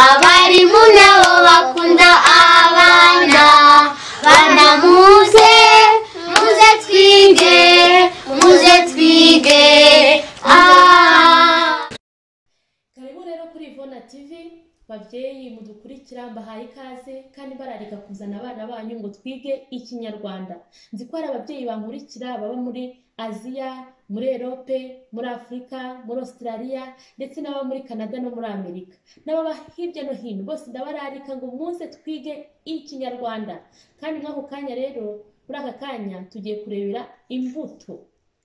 abarimu nabo bakunda abana bana muze muze twige muze twige ah. karibu rero kuri ivona tivi babyeyi mudukurikira mbahaye ikaze kandi bararika kuzana abana banyu ngo twige ikinyarwanda nzi ko hari ababyeyi bankurikira baba muri aziya muri erope muri afurika muri australia ndetse n'ababa muri canada no muri amerika n'ababa hirya no hino bose ndabararika ngo muze twige ikinyarwanda kandi nk'ako kanya rero muri aka kanya tugiye kurebera imbuto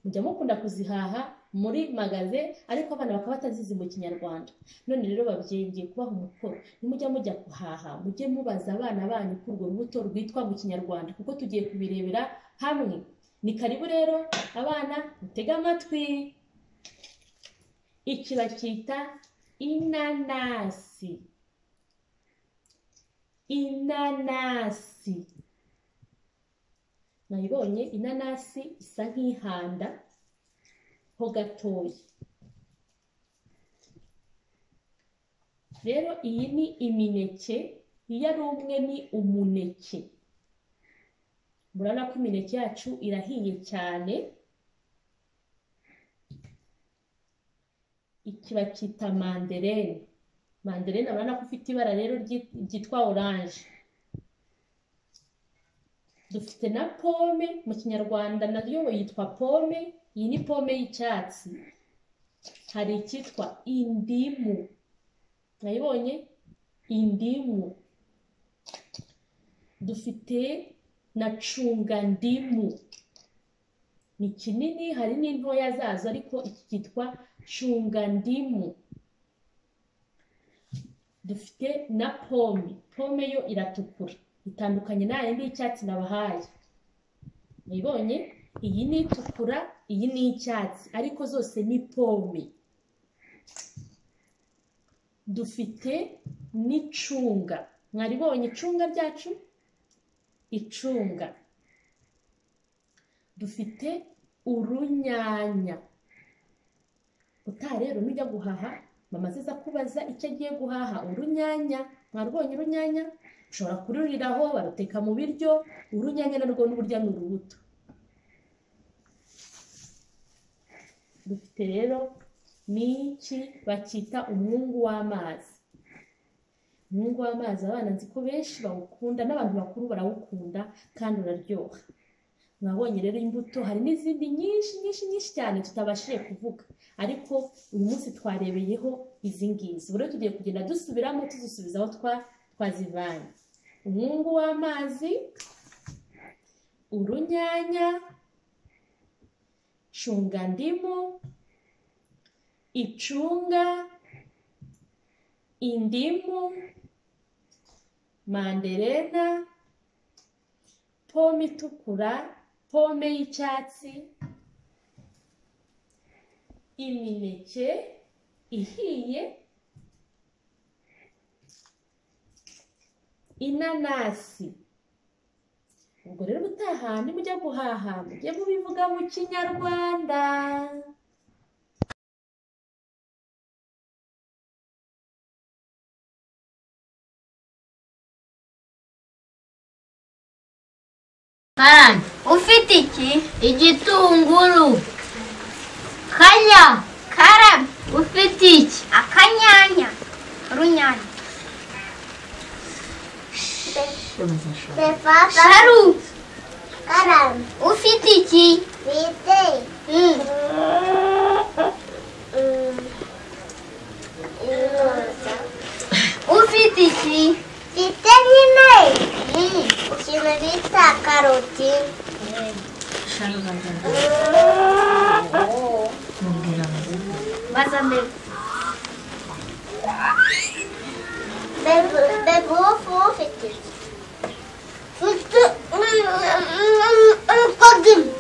mujya mukunda kuzihaha muri magaze ariko abana bakaba batazizi mu kinyarwanda none rero babyeyi ngiye kubaha umukoro nimujya mujya guhaha mujye mubaza abana banyu ko urwo rubuto rwitwa mu kinyarwanda kuko tugiye kubirebera hamwe ni karibu rero abana mutege amatwi iki bacyita inanasi inanasi nayibonye inanasi isa nk'ihanda ho gatoya rero iyi ni imineke iyo ari umwe ni umuneke murabona ko imineke yacu irahiye cyane iki bacyita manderene manderene urabona ko ufite ibara rero ry'i- ryitwa oranje dufite na pome mu kinyarwanda nayo yitwa pome iyi ni pome y'icyatsi hari icyitwa indimu nayibonye indimu dufite na cungandimu ni kinini hari n'intoya zazo ariko iki cyitwa cungandimu dufite na pome pome yo iratukura itandukanye n'ayandi y'icyatsi nabahaye mwibonye iyi ni itukura iyi ni icyatsi ariko zose ni pome dufite n'icunga mwaribonye icunga ryacu icunga dufite urunyanya utaha rero nujya guhaha mama aziza kubaza icyo agiye guhaha urunyanya mwarubonye urunyanya ushobora kururiraho baruteka mu biryo urunyanya narwo n'uburyo ni urubuto dufite rero n'iki bacyita umwungu w'amazi umwungu w'amazi abana nzi ko benshi bawukunda n'abantu bakuru barawukunda kandi uraryoha mwabonye rero imbuto hari n'izindi nyinshi nyinshi nyinshi cyane tutabashije kuvuga ariko uyu munsi twarebeyeho izi ngizi ubu rero tugiye kugenda dusubiramo tuzisubiza aho twa twazivanye umwungu w'amazi urunyanya cungandimu icunga indimu manderena pome itukura pome y'icyatsi imineke ihiye inanasi ubwo rero ubutaha nimujya guhaha mujye mubivuga mu kinyarwanda Karani, ufite iki igitunguru kanya karabi ufite iki akanyanya urunyanya sharu karabi ufite iki bite ufite iki bite nyine ikintu bita karoti baza mbegu mbegu mbegu ufu ufite Mr. Mm, mm, mm, mm, mm, mm,